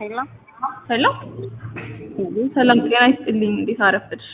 ሄሎ ሄሎ ሰላም ጤና ይስጥልኝ። እንዴት አረፈድሽ?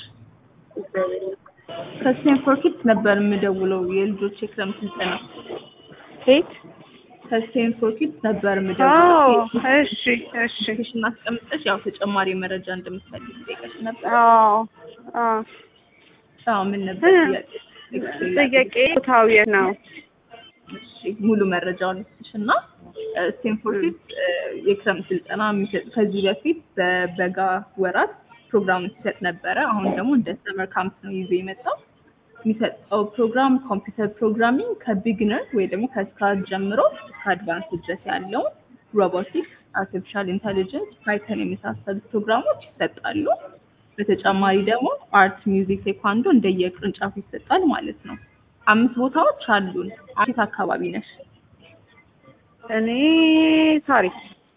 ከስቴንፎርድ ኪድስ ነበር የምደውለው የልጆች የክረምት ስልጠና ኬት? ከስቴንፎርድ ኪድስ ነበር አዎ የምደውለው። እሺ እሺ ሽን አስቀምጠሽ ያው ተጨማሪ መረጃ እንደምትፈልግ ጠይቀሽ ነበር። አዎ አዎ አዎ ምን ነበር ጥያቄ? ጥያቄ ቦታው የት ነው? እሺ ሙሉ መረጃውን ልስጥሽ እና ስቴንፎርድ ኪድስ የክረምት ስልጠና የሚሰጥ ከዚህ በፊት በበጋ ወራት ፕሮግራም ሲሰጥ ነበረ። አሁን ደግሞ እንደ ሰመር ካምፕ ነው ይዞ የመጣው። የሚሰጠው ፕሮግራም ኮምፒውተር ፕሮግራሚንግ ከቢግነር ወይ ደግሞ ከስክራች ጀምሮ እስከ አድቫንስ ድረስ ያለውን ሮቦቲክስ፣ አርቲፊሻል ኢንተሊጀንስ፣ ፓይተን የመሳሰሉት ፕሮግራሞች ይሰጣሉ። በተጨማሪ ደግሞ አርት፣ ሚውዚክ፣ ቴኳንዶ እንደየቅርንጫፉ ይሰጣል ማለት ነው። አምስት ቦታዎች አሉን። አንቺት አካባቢ ነሽ? እኔ ታሪክ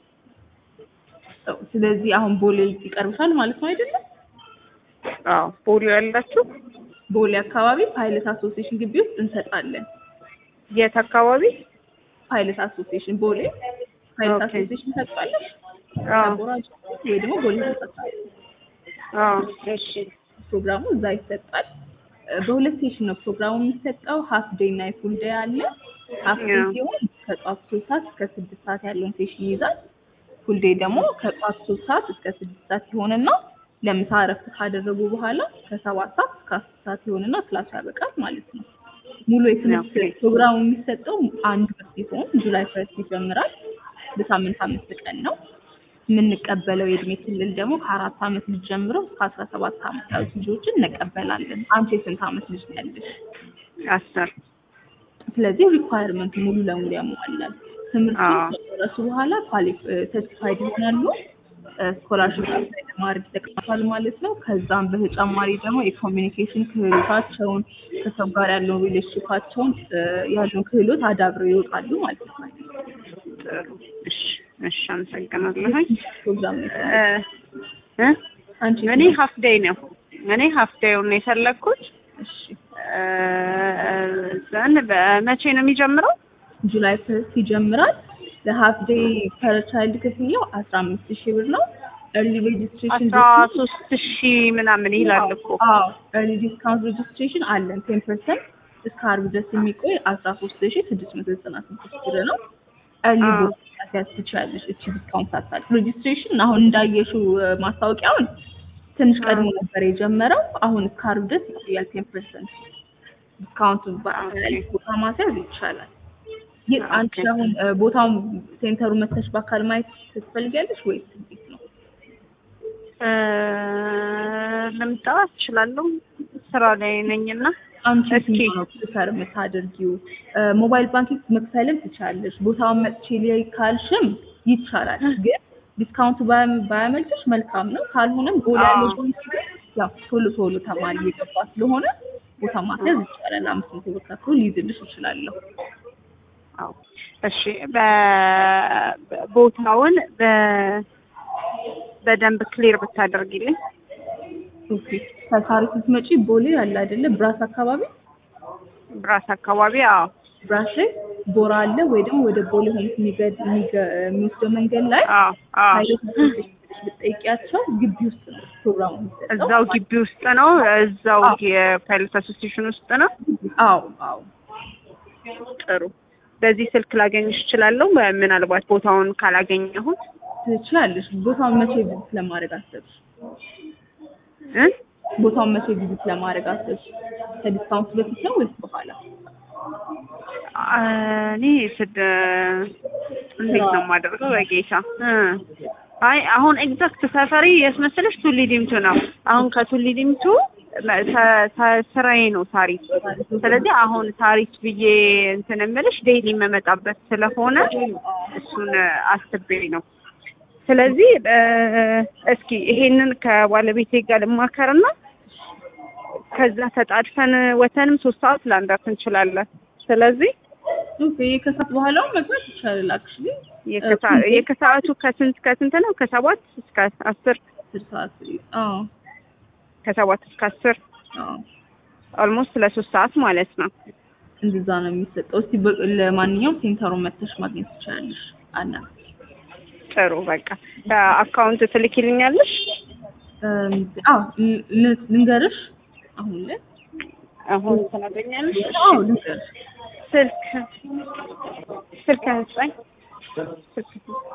ስለዚህ አሁን ቦሌ ይቀርብሻል ማለት ነው አይደለም? አዎ ፖሊዮ ያላችሁ ቦሌ አካባቢ ፓይለት አሶሲዬሽን ግቢ ውስጥ እንሰጣለን። የት አካባቢ? ፓይለት አሶሲዬሽን ቦሌ ፓይለት ኦኬ። አሶሲዬሽን ታውቃለሽ? አዎ ቦራጅ ወይ ደግሞ ቦሌ ተጠቃሚ አዎ እሺ ፕሮግራሙ እዛ ይሰጣል። እ በሁለት ሴሽን ነው ፕሮግራሙ የሚሰጠው። ሀፍ ዴይ እና የፉል ዴይ አለ። ሀፍ ዴይ ያ። ሲሆን ከጧት ሶስት ሰዓት እስከ ስድስት ሰዓት ያለውን ሴሽን ይይዛል። ፉል ዴይ ደግሞ ከጧት ሶስት ሰዓት እስከ ስድስት ሰዓት ይሆንና ለምሳ እረፍት ካደረጉ በኋላ ከሰባት ሰዓት እስከ አስር ሰዓት ይሆንና ክላስ ያበቃል ማለት ነው። ሙሉ የትምህርት ኦኬ። ፕሮግራሙ የሚሰጠው አንድ ወር ሲሆን ጁላይ ፈርስት ይጀምራል። በሳምንት አምስት ቀን ነው። የምንቀበለው የእድሜ ክልል ደግሞ ከአራት ዓመት ልጅ ጀምሮ እስከ አስራ ሰባት ዓመት ያሉት ልጆችን እንቀበላለን። አንቺ የስንት ዓመት ልጅ ነው ያለሽ? አስር ስለዚህ ሪኳየርመንት ሙሉ ለሙሉ ያሟላል። ትምህርት አዎ። ከጨረሱ በኋላ ሰርቲፋይድ ይሆናሉ። ስኮላርሽፕ ለማድረግ ይጠቅማል ማለት ነው። ከዛም በተጨማሪ ደግሞ የኮሚኒኬሽን ክህሎታቸውን ከሰው ጋር ያለውን ሪሌሽንሽፓቸውን ያለውን ክህሎት አዳብረው ይወጣሉ ማለት ነው። ጥሩ እሺ እሺ አመሰግናለሁኝ ፕሮግራም ነው። እ እ አንቺ እኔ ሀፍ ዴይ ነው እኔ ሀፍ ዴይውን ነው የፈለግኩት እሺ እ ዘን በመቼ ነው የሚጀምረው? ጁላይ ፈርስት ይጀምራል። ለሀፍ ዴይ ፐር ቻይልድ ክፍያው አስራ አምስት ሺህ ብር ነው። ኤርሊ ሬጅስትሬሽን አስራ ሶስት ሺህ ምናምን ይላል እኮ አዎ ኤርሊ ዲስካውንት ሬጅስትሬሽን አለን ቴን ፐርሰንት እስከ አርብ ድረስ የሚቆይ አስራ ሶስት ሺህ ስድስት መቶ ዘጠና ስድስት ብር ነው። ኤርሊ አዎ። ቦታ ማስያዝ ትችላለሽ። እቺ ዲስካውንት ሳታልፍ ሬጅስትሬሽን አሁን እንዳየሽው እ፣ ማስታወቂያውን ትንሽ ቀድሞ ነበር የጀመረው። አሁን እስከ አርብ ድረስ ይቆያል ቴን ፐርሰንት ዲስካውንቱ በአካል ቦታ ማስያዝ ይቻላል። ግን አንቺ ኦኬ። አሁን እ፣ ቦታውን ሴንተሩ መተሽ በአካል ማየት ትፈልጊያለሽ ወይስ እንዴት ነው? እ፣ ልምጣ እችላለሁ ስራ ላይ ነኝና አንቺ እስኪ። ስንት ነው ፕሪፈር የምታደርጊው? እ፣ ሞባይል ባንኪንግ መክፈልም ትችላለሽ። ቦታውን መጥቼ ላይ ካልሽም ይቻላል። ግን ዲስካውንቱ ባያ- ባያመልጥሽ መልካም ነው። ካልሆነም ጎል አዎ። ያለው ባንክ ግን ያው ቶሎ ቶሎ ተማሪ እየገባ ስለሆነ ቦታ ማስያዝ ይቻላል። አምስት መቶ ብር ከፍሎ ሊይዝልሽ እችላለሁ። አዎ እሺ በ- በ- ቦታውን በ- በደንብ ክሊር ብታደርጊልኝ ኦኬ ከሳሪስ ስትመጪ ቦሌ አለ አይደለ? ብራስ አካባቢ ብራስ አካባቢ አዎ ብራስ ላይ ቦራ አለ ወይ ደግሞ ወደ ቦሌ ሆምስ የሚገድ የሚገ- የሚወስደው መንገድ ላይ አዎ አዎ ፓይለት አሶሲዬሽን ብለሽ ብትጠይቂያቸው ግቢ ውስጥ ነው ፕሮግራሙ የሚሰጠው። እዛው ግቢ ውስጥ ነው እዛው አዎ። የፓይለት አሶሲዬሽን ውስጥ ነው አዎ አዎ ጥሩ በዚህ ስልክ ላገኝሽ እችላለሁ ምናልባት ቦታውን ካላገኘሁት ትችላለሽ። ቦታውን መቼ ቪዚት ለማድረግ አሰብሽ? እ ቦታውን መቼ ቪዚት ለማድረግ አሰብሽ? ከዲስካውንት በፊት ነው ወይስ በኋላ? እኔ ስድ እንዴት ነው የማደርገው በጌታ እ አይ አሁን ኤግዛክት ሰፈሪ የት መሰለሽ ቱሊ ዲምቱ ነው አሁን ከቱሊ ዲምቱ መ- ተ- ተ- ስራዬ ነው ታሪክ ስለዚህ አሁን ታሪክ ብዬ እንትን የምልሽ ዴይሊ የምመጣበት ስለሆነ እሱን አስቤ ነው ስለዚህ እ፣ እስኪ ይሄንን ከባለቤቴ ጋር ልማከርና ከዛ ተጣድፈን ወተንም ሶስት ሰዓት ላንዳት እንችላለን ስለዚህ ኦኬ ከሰዓት በኋላው መግባት ይቻላል። አክቹሊ የከሳ- የከሰዓቱ ከስንት ከስንት ነው? ከሰባት እስከ አስር አስር ሰዓት አዎ ከሰባት እስከ አስር አዎ ኦልሞስት ለሶስት ሰዓት ማለት ነው። እንደዛ ነው የሚሰጠው። እስቲ በ- ለማንኛውም ሴንተሩን መተሽ ማግኘት ትችላለሽ። አና ጥሩ በቃ አካውንት ትልኪልኛለሽ? እም፣ አዎ ል- ል- ልንገርሽ አሁን ላይ አሁን ትነግሪኛለሽ? አዎ ልንገርሽ ስልክ ስልክ አንስጠኝ። ስልክ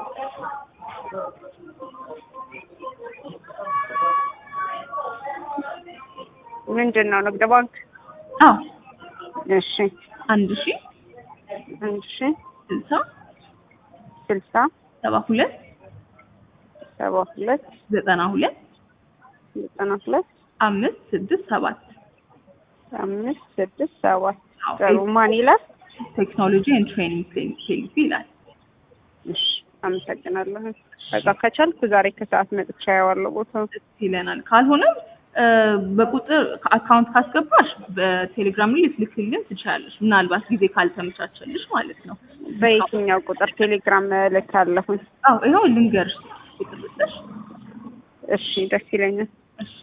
ምንድን ነው ንግድ ባንክ? አዎ እሺ አንድ ሺ አንድ ሺ ስልሳ ስልሳ ሰባ ሁለት ሰባ ሁለት ዘጠና ሁለት ዘጠና ሁለት አምስት ስድስት ሰባት አምስት ስድስት ሰባት አዎ፣ ጥሩ ማን ይላል? ቴክኖሎጂ ኤንድ ትሬኒንግ ሴልስ ይላል። እሺ አመሰግናለሁ። በቃ ከቻልኩ ዛሬ ከሰዓት መጥቻ ያዋለው ቦታው ደስ ይለናል። ካልሆነም እ፣ በቁጥር አካውንት ካስገባሽ በቴሌግራም ላይ ልትልክልን ትችላለሽ። ምናልባት ጊዜ ካልተመቻቸልሽ ማለት ነው። በየትኛው ቁጥር ቴሌግራም እልካለሁኝ? አዎ ይኸው ልንገርሽ ቁጥር ልስጥሽ። እሺ ደስ ይለኛል። እሺ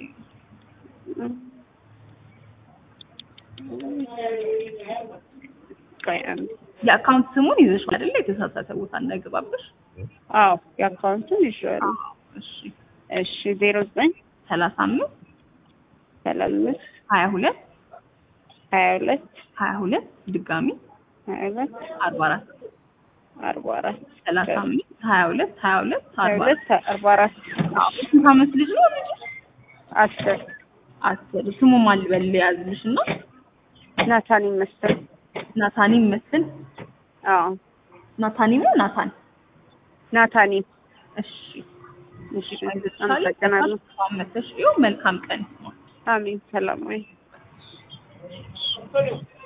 ቆይ አንዴ። የአካውንት ስሙን ይዘሽ አይደለ? የተሳሳተ ቦታ እንዳይገባብሽ። አዎ የአካውንቱን ይዤዋለሁ። እሺ እሺ ዜሮ ዘጠኝ ሰላሳ አምስት ሰላሳ አምስት ሀያ ሁለት ሀያ ሁለት ሀያ ሁለት ድጋሚ ሀያ ሁለት አርባ አራት አርባ አራት ሰላሳ አምስት ሀያ ሁለት ሀያ ሁለት ሀያ አርባ አራት ሁለት አርባ አራት አዎ ስንት ዓመት ልጅ ነው ልጅ? አስር አስር ስሙ ማን ልበል ያዝልሽ እና ናታን ይመስል ናታኒ መስል አዎ ናታኒ ነው ናታን ናታኒ እሺ እሺ አመሰግናለሁ። አመሰሽ ይኸው መልካም ቀን አሜን ሰላም ወይ